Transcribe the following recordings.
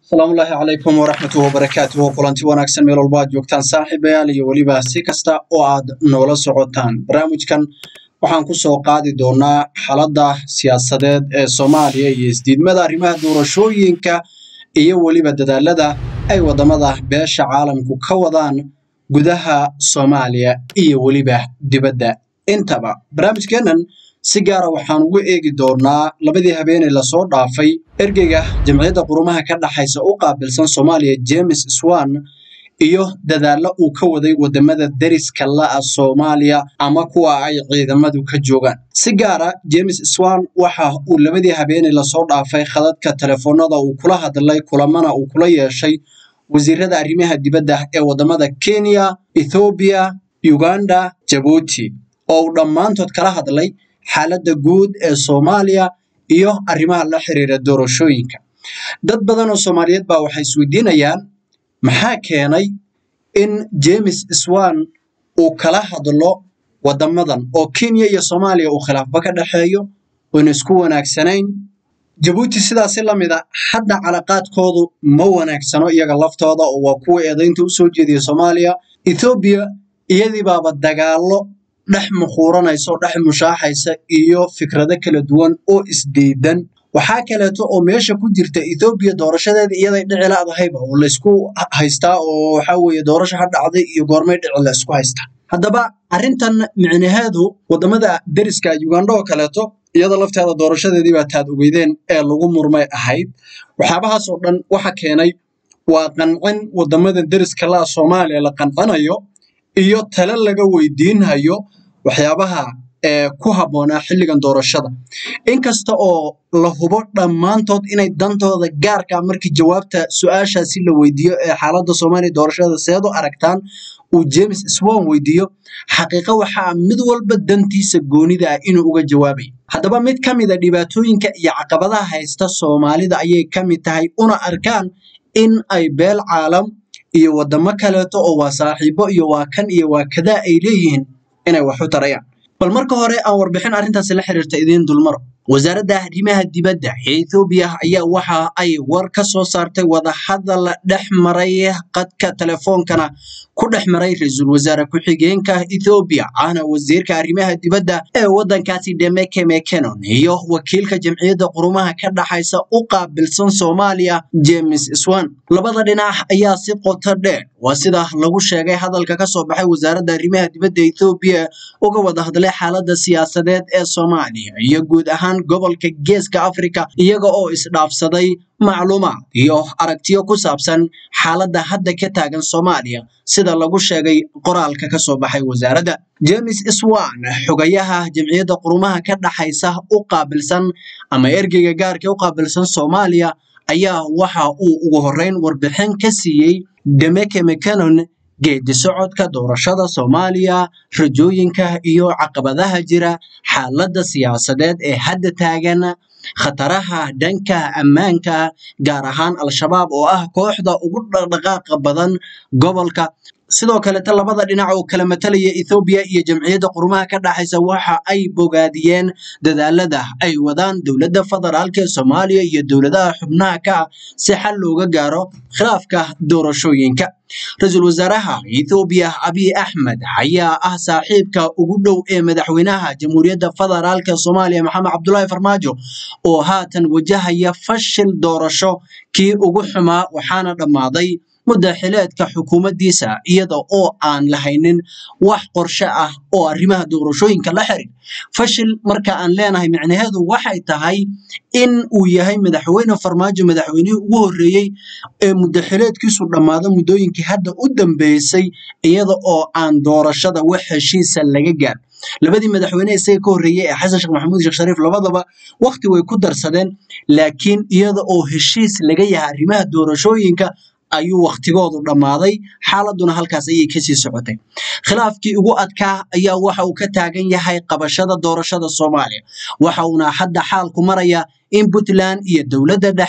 asalaamullaahi calaykum waraxmatuhi wabarakaatuhu kulanti wanaagsan meel walba aad joogtaan saaxiibayaal iyo weliba si kasta oo aad noola socotaan barnaamijkan waxaan ku soo qaadi doonaa xaaladda siyaasadeed ee soomaaliya iyo isdiidmada arrimaha doorashooyinka iyo weliba dadaalada ay waddamada beesha caalamku ka wadaan gudaha soomaaliya iyo weliba dibadda intaba barnaamijkeennan si gaara waxaan ugu eegi doonaa labadii habeeney lasoo dhaafay ergeyga jamciyadda qurumaha ka dhaxaysa u qaabilsan soomaaliya james swan iyo dadaallo uu ka waday wadamada deriska la'a soomaaliya ama kuwa ay ciidamadu ka joogaan si gaara james swan waxa uu labadii habeeney lasoo dhaafay khadadka telefoonada uu kula hadlay kulamana uu kula yeeshay wasiirada arrimaha dibadda ee wadamada kenya ethoobiya uganda jabuuti oo uu dhammaantood kala hadlay xaaladda guud ee soomaaliya iyo arrimaha la xiriira doorashooyinka dad badan oo soomaaliyeed baa waxay isweydiinayaan maxaa keenay in james swan uu kala hadlo waddamadan oo kenya iyo soomaaliya uu khilaafba ka dhexeeyo oona isku wanaagsanayn jabuuti sidaasi la mid a hadda calaqaadkoodu ma wanaagsano iyaga laftooda oo waa kuwa eedaynta u soo jeediya soomaaliya ethoobiya iyadii baaba dagaallo dhex mukhuuranaysa oo dhex mushaaxaysa iyo fikrado kala duwan oo isdiidan waxaa kaleeto oo meesha ku jirta ethoobiya doorashadeeda iyaday dhici laadahayba oo laysku haystaa oo waxaa weeye doorasho ha dhacday iyo goormay dhici la isku haystaa haddaba arrintan micnaheedu waddamada deriska uganda oo kaleeto iyada lafteeda doorashadeedii baa taad ogeydeen ee lagu murmay ahayd waxyaabahaas oo dhan waxa keenay waa qancin waddamada deriska la'a soomaaliya la qancinayo iyo tale laga weydiinhayo waxyaabaha ee ku habboonaa xilligan doorashada inkasta oo la hubo dhammaantood inay dantooda gaarka markii jawaabta su-aashaasi la weydiiyo ee xaaladda soomaaliya doorashada seed u aragtaan uu james swan weydiiyo xaqiiqo waxaa mid walba dantiisa goonida ah inuu uga jawaabayo haddaba mid ka mid a dhibaatooyinka iyo caqabadaha haysta soomaalida ayay ka mid tahay una arkaan in ay beel caalam iyo waddamo kaleeto oo waa saaxiibo iyo waa kan iyo waa kadaa ay leeyihiin inay wax u tarayaan bal marka hore aan warbixin arrintaasi la xiriirta idiin dulmaro wasaaradda arrimaha dibadda ee ethoobiya ayaa waxa ay war ka soo saartay wadahadal dhex maray qadka telefoonkana ku dhex maray ra-iisul wasaare ku-xigeenka ethoobiya ahna wasiirka arrimaha dibadda ee waddankaasi demeke mekenon iyo wakiilka jamciyadda qurumaha ka dhaxaysa u qaabilsan soomaaliya james swan labada dhinac ayaa si qoto dheer waa sida lagu sheegay hadalka ka soo baxay wasaaradda arrimaha dibadda ethoobiya uga wada hadlay xaaladda siyaasadeed ee soomaaliya iyo guud ahaan gobolka geeska afrika iyaga oo isdhaafsaday macluumaad iyo aragtiyo ku saabsan xaaladda hadda ka taagan soomaaliya sida lagu sheegay qoraalka ka soo baxay wasaaradda james swan xogayaha jamciyadda qurumaha ka dhaxaysa u qaabilsan ama ergeyga gaarka u qaabilsan soomaaliya ayaa waxa uu ugu horreyn warbixin ka siiyey demeke mecanon geedi socodka doorashada soomaaliya rajooyinka iyo caqabadaha jira xaaladda siyaasadeed ee hadda taagan khataraha dhanka ammaanka gaar ahaan al-shabaab oo ah kooxda ugu dhaqdhaqaaqa badan gobolka sidoo kaleta labada dhinac oo kala matalaya ethoobiya iyo jamciyadda qurumaha ka dhaxaysa waxa ay bogaadiyeen dadaalada ay wadaan dowladda federaalka ee soomaaliya iyo dowladaha xubnaha ka ah si xal looga gaaro khilaafka doorashooyinka ra-iisul wasaaraha ethoobiya abiy axmed ayaa ah saaxiibka ugu dhow ee madaxweynaha jamhuuriyadda federaalka soomaaliya maxamed cabdulaahi farmaajo oo haatan wajahaya fashil doorasho kii ugu xumaa waxaana dhammaaday muddaxileedka xukuumaddiisa iyada oo aan lahaynin wax qorshe ah oo arrimaha doorashooyinka la xirir fashil marka aan leenahay micnaheedu waxay tahay in uu yahay madaxweyne farmaajo madaxweynihii ugu horreeyey ee muddaxileedkiisu dhammaado muddooyinkii hadda u dambeysay iyada oo aan doorashada wax heshiisa laga gaar labadii madaxweyne isaga ka horreeyey ee xasan sheekh maxamuud sheekh shariif labadaba wakhti way ku darsadeen laakiin iyada oo heshiis laga yahay arrimaha doorashooyinka ayuu wakhtigoodu dhammaaday xaaladuna halkaas ayay kasii socotay khilaafkii ugu adkaa ayaa waxa uu ka taagan yahay qabashada doorashada soomaaliya waxa uuna hadda xaalku maraya in puntland iyo dowladda dhexe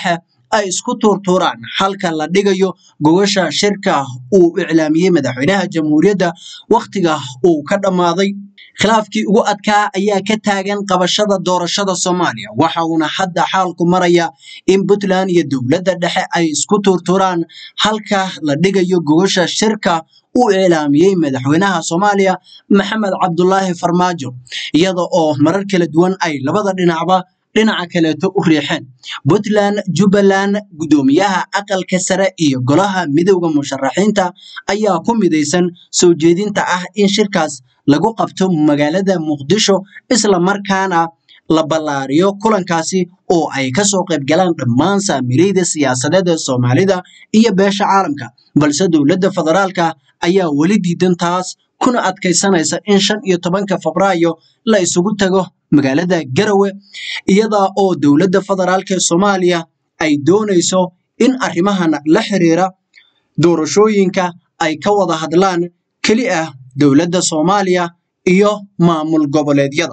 ay isku tuurtuuraan halka la dhigayo gogasha shirka uu iclaamiyey madaxweynaha jamhuuriyadda wakhtiga uu ka dhammaaday khilaafkii ugu adkaa ayaa ka taagan qabashada doorashada soomaaliya waxa uuna hadda xaalku maraya in puntland iyo dowladda dhexe ay isku tuurtuuraan halka la dhigayo gogasha shirka uu iclaamiyey madaxweynaha soomaaliya maxamed cabdulaahi farmaajo iyada oo marar kala duwan ay labada dhinacba dhinaca kaleeto u riixeen puntland jubbaland guddoomiyaha aqalka sare iyo golaha midowda musharaxiinta ayaa ku midaysan soo jeedinta ah in shirkaas lagu qabto magaalada muqdisho isla markaana la ballaariyo kulankaasi oo ay kasoo qayb galaan dhammaan saamireyda siyaasadeed ee soomaalida iyo beesha caalamka balse dowladda federaalka ayaa weli diidan taas kuna adkaysanaysa in shan iyo tobanka febraayo la isugu tago magaalada garawe iyada oo dowladda federaalka ee soomaaliya ay doonayso in arrimahan la xiriira doorashooyinka ay ka wada hadlaan keli ah dowladda soomaaliya iyo maamul goboleedyada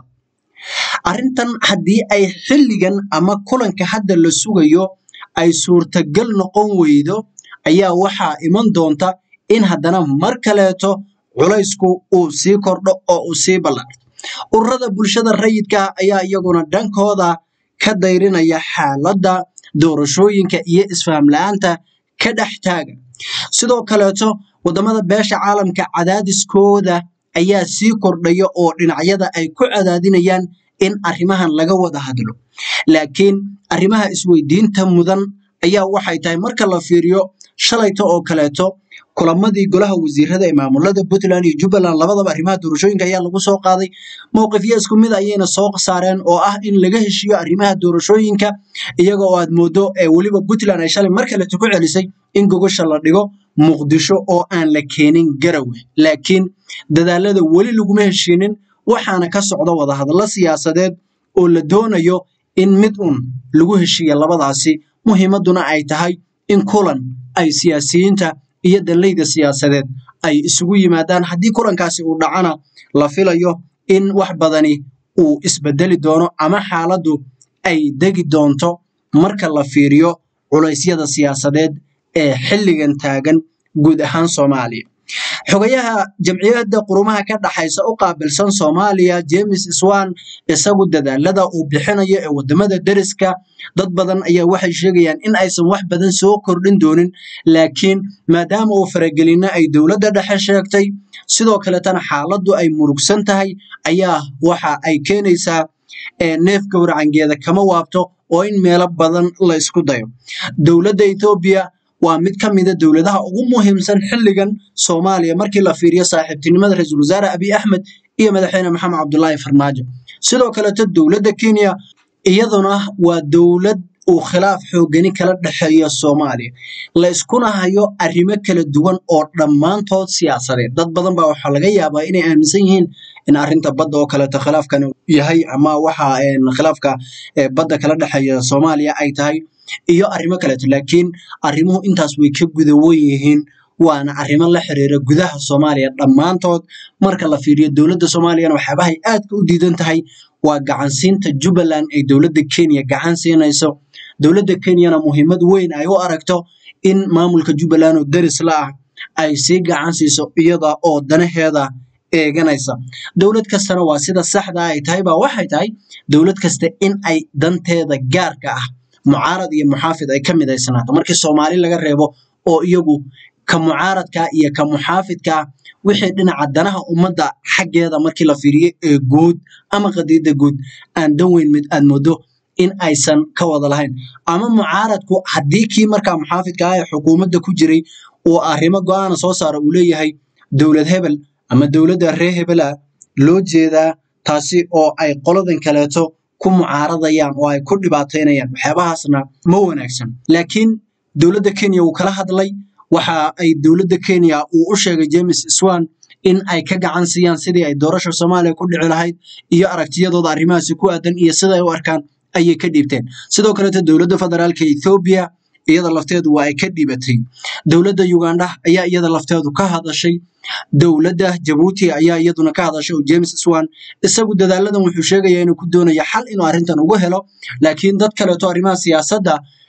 arrintan haddii ay xilligan ama kulanka hadda la sugayo ay suurtagal noqon weydo ayaa waxaa iman doonta in haddana mar kaleeto culaysku uu sii kordho oo uu sii ballaarto ururada bulshada rayidka ayaa iyaguna dhankooda ka dayrinaya xaaladda doorashooyinka iyo isfaham la-aanta ka dhex taagan sidoo kaleeto wadamada beesha caalamka cadaadiskooda ayaa sii kordhaya oo dhinacyada ay ku cadaadinayaan in arrimahan laga wada hadlo laakiin arrimaha isweydiinta mudan ayaa waxay tahay marka la fiiriyo shalayta oo kaleeto kulamadii golaha wasiirada ee maamulada puntland iyo jubbaland labadaba arrimaha doorashooyinka ayaa lagu soo qaaday mowqifyo isku mid ayayna soo saareen oo ah in laga heshiiyo arrimaha doorashooyinka iyaga oo aad moodo ee weliba puntland ay shalay mar kaleeto ku celisay in gogosha la dhigo muqdisho oo aan la keenin garawe laakiin dadaalada weli laguma heshiinin waxaana ka socda wadahadallo siyaasadeed oo la doonayo in mid un lagu heshiiya labadaasi muhiimaduna ay tahay in kulan ay siyaasiyiinta iyo danleyda siyaasadeed ay isugu yimaadaan haddii kulankaasi uu dhacana la filayo in wax badani uu isbedeli doono ama xaaladdu ay degi doonto marka la fiiriyo culeysyada siyaasadeed ee xilligan taagan guud ahaan soomaaliya xogayaha jamciyadda qurumaha ka dhaxaysa u qaabilsan soomaaliya james swan isagu dadaalada uu bixinayo ee wadamada deriska dad badan ayaa waxay sheegayaan in aysan wax badan soo kordhin doonin laakiin maadaama uu faragelino ay dowladda dhexe sheegtay sidoo kaletana xaaladdu ay murugsan tahay ayaa waxa ay keenaysaa neef gowracangeeda kama waabto oo in meelo badan la isku dayo dowladda etoobiya waa mid ka mida dowladaha ugu muhiimsan xilligan soomaaliya markii la fiiriyo saaxiibtinimada ra-iisul wasaare abiy axmed iyo madaxweyne maxamed cabdulaahi farmaajo sidoo kaleto dowladda kenya iyaduna waa dowlad uu khilaaf xoogani kala dhexeeyo soomaaliya la iskuna hayo arrimo kala duwan oo dhammaantood siyaasadeed dad badan baa waxaa laga yaabaa inay aaminsan yihiin in arrinta badda oo kaleeto khilaafkan yahay ama waxa khilaafka badda kala dhexeeya soomaaliya ay tahay iyo arrimo kaleeto laakiin arrimuhu intaas way ka gudawan yihiin waana arrimo la xiriira gudaha soomaaliya dhammaantood marka la fiiriyo dowladda soomaaliyana waxyaabahay aadka u diidan tahay waa gacansiinta jubbaland ay dowladda kenya gacan siinayso dowladda kenyana muhiimad weyn ay u aragto in maamulka jubbaland oo deris la ah ay sii gacan siiso iyada oo danaheeda eeganaysa dowlad kastana waa sida saxda ay tahay baa waxay tahay dowlad kasta in ay danteeda gaarka ah mucaarad iyo muxaafid ay ka midaysanaato markii soomaali laga reebo oo iyagu ka mucaaradka iyo ka muxaafidka wixii dhinaca danaha ummadda xaggeeda markii la fiiriyo ee guud ama qadiida guud aan dan weyn mid aad moodo in aysan ka wada lahayn ama mucaaradku haddii kii markaa muxaafidka ah ee xukuumadda ku jiray uu arrimo go-aana soo saaro uu leeyahay dowlad hebel ama dowladda ree hebela loo jeedaa taasi oo ay qoladan kaleeto ku mucaaradayaan oo ay ku dhibaataynayaan waxyaabahaasna ma wanaagsan laakiin dowladda kenya wuu kala hadlay waxa ay dowladda kenya uu u sheegay james swan in ay ka gacan siiyaan sidii ay doorasha soomaaliya ku dhici lahayd iyo aragtiyadooda arrimahaasi ku aadan iyo sida ay u arkaan ayay ka dhiibteen sidoo kaleeto dowladda federaalka ethoobiya iyada lafteedu waa ay ka dhibatay dowladda uganda ayaa iyada lafteedu ka hadashay dowladda jabuuti ayaa iyaduna ka hadashay oo james swan isagu dadaaladan wuxuu sheegayaa inuu ku doonayo xal inuu arrintan ugu helo laakiin dad kaleeto arrimaha siyaasadda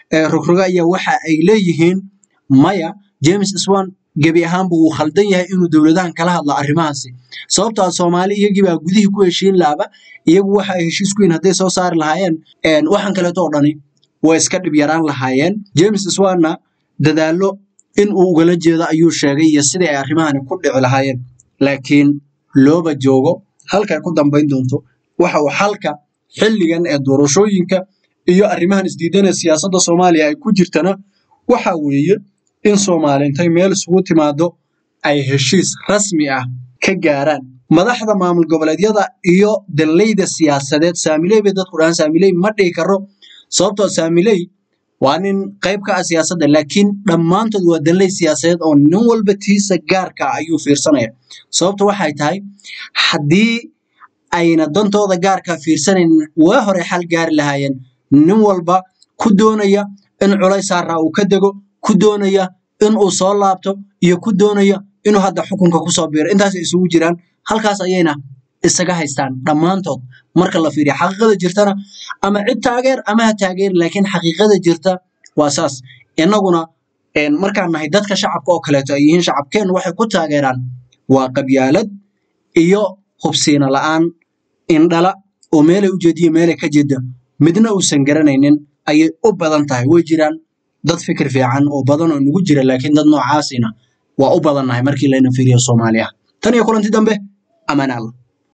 rogroga ayaa waxa ay leeyihiin maya james swan gebi ahaanba wuu khaldan yahay inuu dowladahan kala hadlo arrimahaasi sababto a soomaali iyagibaa gudihii ku heshiin laaba iyagu waxa ay heshiis ku yihin hadday soo saari lahaayeen waxaan kaleeto oo dhani way iska dhib yaraan lahaayeen james swanna dadaallo in uu ugala jeedo ayuu sheegay iyo sidii ay arrimahani ku dhici lahaayeen laakiin looba joogo halkay ku dambayn doonto waxa uu xalka xilligan ee doorashooyinka iyo arrimahan isdiidanee siyaasadda soomaaliya ay ku jirtana waxa weeye in soomaali intay meel isugu timaado ay heshiis rasmi ah ka gaaraan madaxda maamul goboleedyada iyo danleyda siyaasadeed saamiley bay dadku dhahaan saamiley ma dhihi karo sababtoo saamiley waa nin qayb ka ah siyaasadda laakiin dhammaantood waa danley siyaasadeed oo nin walba tiisa gaarka ah ayuu fiirsanaya sababta waxay tahay haddii ayna dantooda gaarkaa fiirsanaynin waa hore xal gaari lahaayeen nin walba ku doonaya in culays saaraa uu ka dego ku doonaya in uu soo laabto iyo ku doonaya inuu hadda xukunka kusoo biiro intaasay isugu jiraan halkaas ayayna isaga haystaan dhammaantood marka la fiiriyo xaqiiqada jirtana ama cid taageer ama ha taageer laakiin xaqiiqada jirta waa saas innaguna markaan nahay dadka shacabka oo kaleeto ay yihiin shacabkeennu waxay ku taageeraan waa qabyaalad iyo hubsiina la'aan indhala oo meelay u jeediyo meelay ka jeeda midna uusan garanaynin ayay u badan tahay way jiraan dad fikir fiican oo badan oo nagu jira laakiin dad noocaasina waa u badannahay markii layna fiiriyo soomaaliya tan iyo kulanti dambe amaan alla